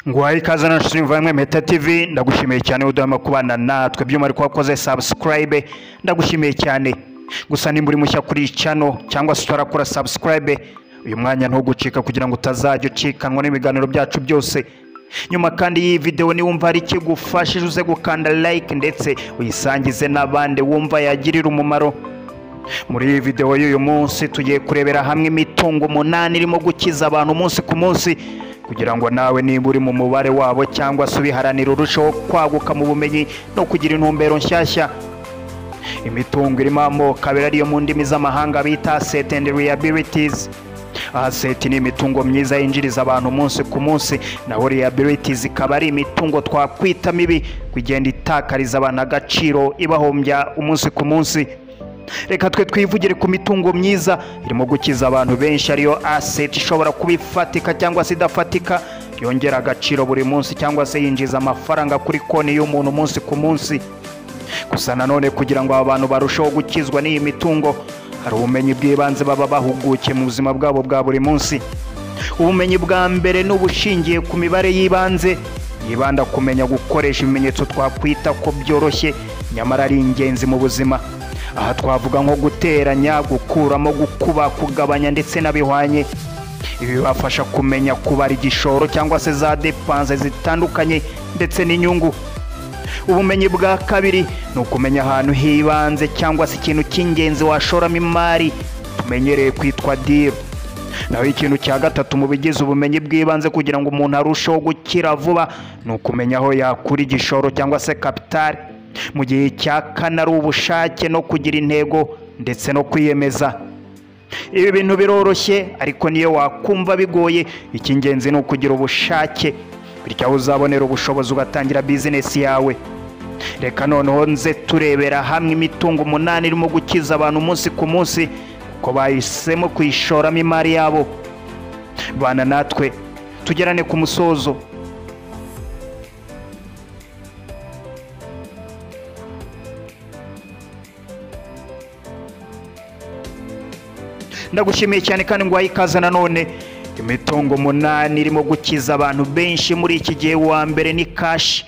nguhaye ikaze na nshuti muvandimwe meta tv ndagushimiye cyane udahema kubana natwe byuma ariko wakoze subscribe ndagushimiye cyane gusa nimba uri mushya kuri iyi channel cyangwa se utarakora subscribe uyu mwanya ntugucika kugira ngo utazajya ucikanwa n'ibiganiro byacu byose nyuma kandi y'iyi videwo niwumva hari ikigufashije uze gukanda like ndetse uyisangize n'abandi wumva yagirira umumaro muri iyi videwo y'uyu munsi tugiye kurebera hamwe imitungo umunani irimo gukiza abantu umunsi ku munsi kugira ngo nawe niba uri mu mubare wabo cyangwa se ubiharanira urusheho kwaguka mu bumenyi no kugira intumbero nshyashya imitungo irimo amoko abiri ariyo mu ndimi z'amahanga bita asset and liabilities asset ni imitungo myiza yinjiriza abantu umunsi ku munsi naho liabilities ikaba ari imitungo twakwita mibi kugenda itakariza abantu agaciro ibahombya umunsi ku munsi reka twe twivugire ku mitungo myiza irimo gukiza abantu benshi ariyo asset ishobora kuba ifatika cyangwa se idafatika yongera agaciro buri munsi cyangwa se yinjiza amafaranga kuri konti y'umuntu umunsi ku munsi gusa nanone kugira ngo aba bantu barusheho gukizwa n'iyi mitungo hari ubumenyi bw'ibanze baba bahugukiye mu buzima bwabo bwa buri munsi ubumenyi bwa mbere ni ubushingiye ku mibare y'ibanze yibanda kumenya gukoresha ibimenyetso twakwita ko byoroshye nyamara ari ingenzi mu buzima aha twavuga nko guteranya gukuramo gukuba kugabanya ndetse n'abihwanye ibi bibafasha kumenya kubara igishoro cyangwa se za depanse zitandukanye ndetse n'inyungu ubumenyi bwa kabiri ni ukumenya ahantu hibanze cyangwa se ikintu cy'ingenzi washoramo imari tumenyereye kwitwa diro naho ikintu cya gatatu mu bigize ubumenyi bw'ibanze kugira ngo umuntu arusheho gukira vuba ni ukumenya aho yakura igishoro cyangwa se kapitari mu gihe cya kane ari ubushake no kugira intego ndetse no kwiyemeza ibi bintu biroroshye ariko niyo wakumva bigoye icy'ingenzi ni ukugira ubushake bityo aho uzabonera ubushobozi ugatangira bizinesi yawe reka noneho nze turebera hamwe imitungo umunani irimo gukiza abantu umunsi ku munsi kuko bahisemo kuyishoramo imari yabo bana natwe tugerane ku musozo ndagushimiye cyane kandi ngo ikaze nanone imitungo umunani irimo gukiza abantu benshi muri iki gihe wa mbere ni kashi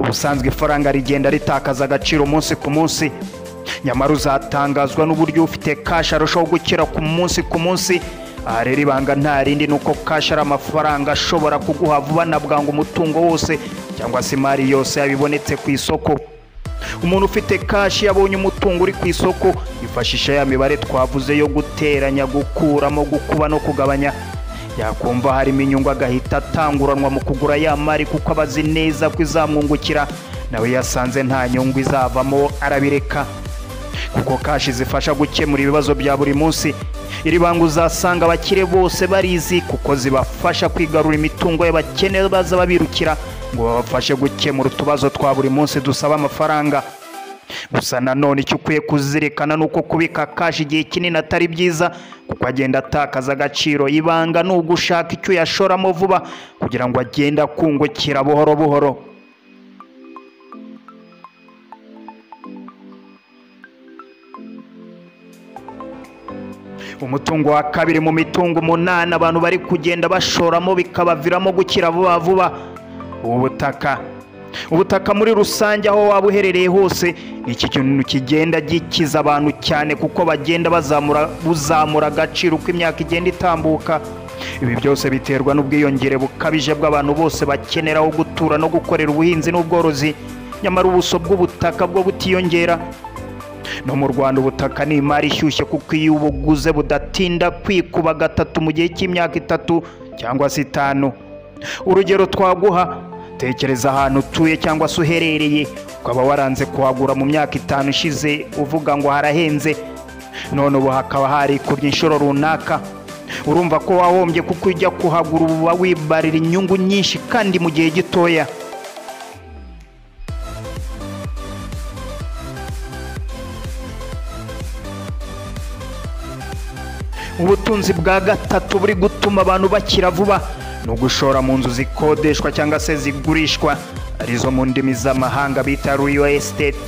ubusanzwe ifaranga rigenda ritakaza agaciro umunsi ku munsi nyamara uzatangazwa n'uburyo ufite kashi arushaho gukira ku munsi ku munsi aha rero ibanga nta rindi ni uko kashi ari amafaranga ashobora kuguha vuba na bwangu umutungo wose cyangwa se imari yose yabibonetse ku isoko umuntu ufite kashi yabonye umutungo uri ku isoko yifashisha ya mibare twavuze yo guteranya gukuramo gukuba no kugabanya yakumva harimo inyungu agahita atanguranwa mu kugura ya mari kuko aba azi neza ko izamwungukira nawe yasanze nta nyungu izavamo arabireka kuko kashi zifasha gukemura ibibazo bya buri munsi iri banga uzasanga abakire bose barizi kuko zibafasha kwigarura imitungo y'abakene baza babirukira ngo babafashe gukemura utubazo twa buri munsi dusaba amafaranga gusa nanone icyo ukwiye kuzirikana ni uko kubika kashi igihe kinini atari byiza kuko agenda atakaza agaciro ibanga ni ugushaka icyo uyashoramo vuba kugira ngo agende akungukira buhoro buhoro umutungo wa kabiri mu mitungo umunani abantu bari kugenda bashoramo bikabaviramo gukira vuba vuba ubutaka ubutaka muri rusange aho waba uherereye hose iki kintu kigenda gikiza abantu cyane kuko bagenda bazamura buzamura agaciro uko imyaka igenda itambuka ibi byose biterwa n'ubwiyongere bukabije bw'abantu bose bakenera aho gutura no gukorera ubuhinzi n'ubworozi nyamara ubuso bw'ubutaka bwo butiyongera no mu rwanda ubutaka ni imari ishyushye kuko iyo ubuguze budatinda kwikuba gatatu mu gihe cy'imyaka itatu cyangwa se itanu urugero twaguha tekereza ahantu utuye cyangwa se uherereye ukaba waranze kuhagura mu myaka itanu ishize uvuga ngo harahenze none ubu hakaba harikubye inshuro runaka urumva ko wahombye kuko ujya kuhagura uba wibarira inyungu nyinshi kandi mu gihe gitoya ubutunzi bwa gatatu buri gutuma abantu bakira vuba ni ugushora mu nzu zikodeshwa cyangwa se zigurishwa arizo mu ndimi z'amahanga bita riyo esiteti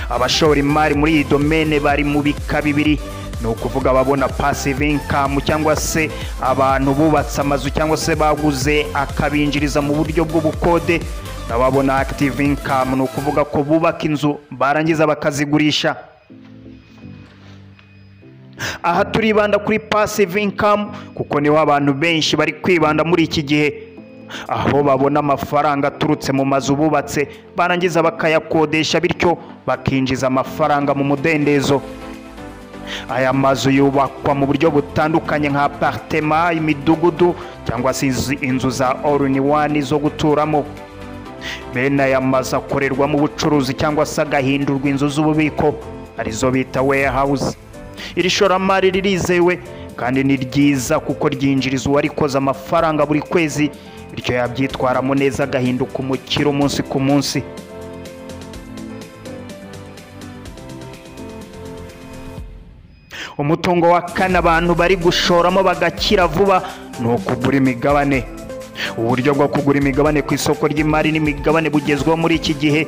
abashora imari muri iyi domene bari mu bika bibiri ni ukuvuga ababona passive income cyangwa se abantu bubatse amazu cyangwa se baguze akabinjiriza mu buryo bw'ubukode n'ababona active income ni ukuvuga ko bubaka inzu barangiza bakazigurisha aha turibanda kuri passive income kuko niho abantu benshi bari kwibanda muri iki gihe aho babona amafaranga aturutse mu mazu bubatse barangiza bakayakodesha bityo bakinjiza amafaranga mu mudendezo aya mazu yubakwa mu buryo butandukanye nka apartema imidugudu cyangwa se inzu- inzu za all in one zo guturamo bene aya mazu akorerwamo ubucuruzi cyangwa se agahindurwa inzu z'ububiko arizo bita warehouse iri shoramari ririzewe kandi ni ryiza kuko ryinjiriza uwarikoze amafaranga buri kwezi bityo yabyitwaramo neza agahinduka umukire umunsi ku munsi umutungo wa kane abantu bari gushoramo bagakira vuba ni ukugura imigabane uburyo bwo kugura imigabane ku isoko ry'imari n'imigabane bugezweho muri iki gihe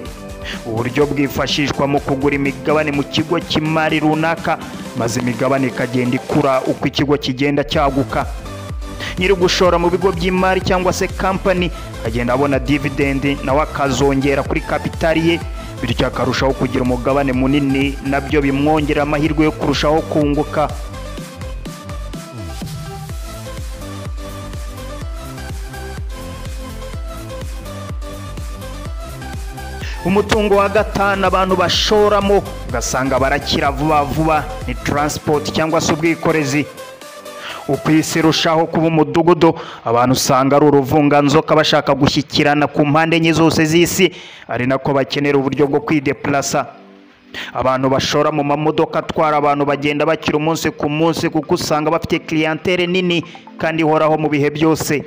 uburyo bwifashishwa mu kugura imigabane mu kigo cy'imari runaka maze imigabane ikagenda ikura uko ikigo kigenda cyaguka nyiri gushora mu bigo by'imari cyangwa se kampani agenda abona dividendi nawe akazongera kuri kapitali ye bityo akarushaho kugira umugabane munini nabyo bimwongerera amahirwe yo kurushaho kunguka umutungo wa gatanu abantu bashoramo ugasanga barakira vuba vuba ni taransipoti cyangwa se ubwikorezi uko isi irushaho kuba umudugudu abantu usanga ari uruvunganzoka bashaka gushyikirana ku mpande enye zose z'isi ari nako bakenera uburyo bwo kwidepurasa abantu bashora mu mamodoka atwara abantu bagenda bakira umunsi ku munsi kuko usanga bafite clientele nini kandi ihoraho mu bihe byose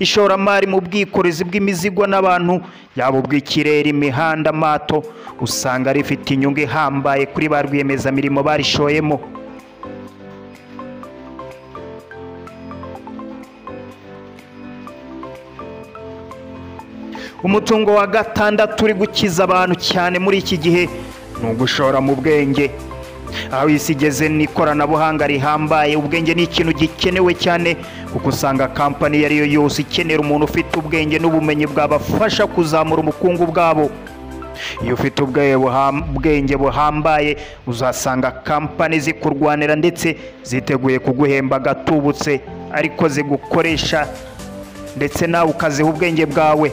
ishoramari mu bwikorezi bw'imizigo n'abantu yaba ubw'ikirere imihanda amato usanga rifite inyungu ihambaye kuri ba rwiyemezamirimo barishoyemo umutungo wa gatandatu uri gukiza abantu cyane muri iki gihe ni ugushora mu bwenge aho isi igeze n'ikoranabuhanga rihambaye ubwenge ni ikintu gikenewe cyane kuko usanga kampani iyo ari yo yose ikenera umuntu ufite ubwenge n'ubumenyi bwabafasha kuzamura ubukungu bwabo iyo ufite ubwe- buham- ubwenge buhambaye uzasanga kampani zikurwanira ndetse ziteguye kuguhemba agatubutse ariko zigukoresha ndetse nawe ukaziha ubwenge bwawe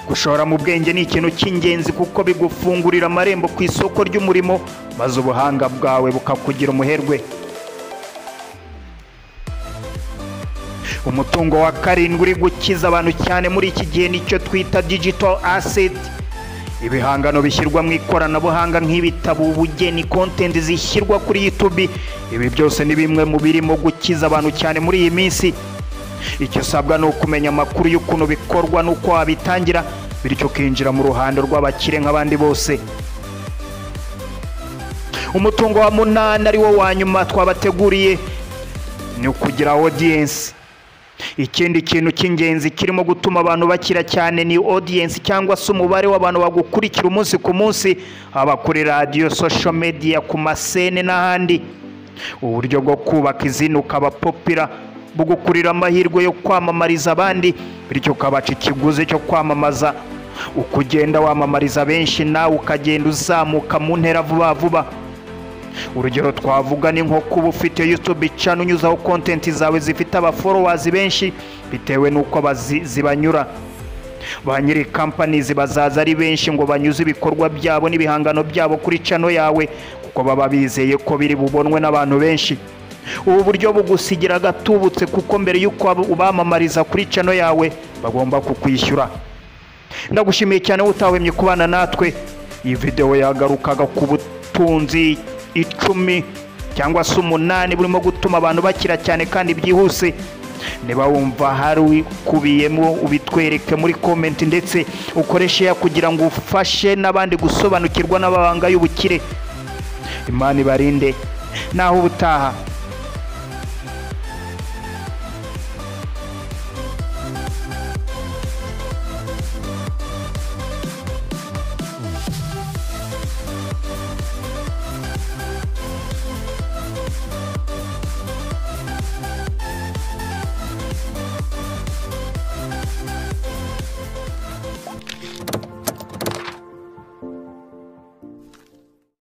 gushora mu bwenge ni ikintu cy'ingenzi kuko bigufungurira amarembo ku isoko ry'umurimo maze ubuhanga bwawe bukakugira umuherwe umutungo wa karindwi uri gukiza abantu cyane muri iki gihe nicyo twita digital asset ibihangano bishyirwa mu ikoranabuhanga nk'ibitabo ubugeni kontenti zishyirwa kuri youtube ibi byose ni bimwe mu birimo gukiza abantu cyane muri iyi minsi icyo usabwa ni ukumenya amakuru y'ukuntu bikorwa n'uko wabitangira bityo ukinjira mu ruhando rw'abakire nk'abandi bose umutungo wa munani ari wo wa nyuma twabateguriye ni ukugira audience ikindi kintu cy'ingenzi kirimo gutuma abantu bakira cyane ni audience cyangwa se umubare w'abantu bagukurikira umunsi ku munsi haba kuri radiyo social media ku masene n'ahandi uburyo bwo kubaka izina ukaba popira bugukurira amahirwe yo kwamamariza abandi bityo ukabaca ikiguzi cyo kwamamaza uko ugenda wamamariza benshi nawe ukagenda uzamuka mu ntera vuba vuba urugero twavuga ni nko kuba ufite youtube channel unyuzaho kontenti zawe zifite abaforowazi benshi bitewe n'uko abazi- zibanyura ba nyiri kampanizi bazaza ari benshi ngo banyuze ibikorwa byabo n'ibihangano byabo kuri cano yawe kuko baba bizeye ko biri bubonwe n'abantu benshi ubu buryo bugusigira agatubutse kuko mbere y'uko ubamamariza kuri cano yawe bagomba kukwishyura ndagushimiye cyane utahwemye kubana natwe iyi videwo yagarukaga ku butunzi icumi cyangwa se umunani burimo gutuma abantu bakira cyane kandi byihuse niba wumva hari ukubiyemo ubitwereke muri komenti ndetse ukoreshe ya kugira ngo ufashe n'abandi gusobanukirwa n'amabanga y'ubukire imana ibarinde naho ubutaha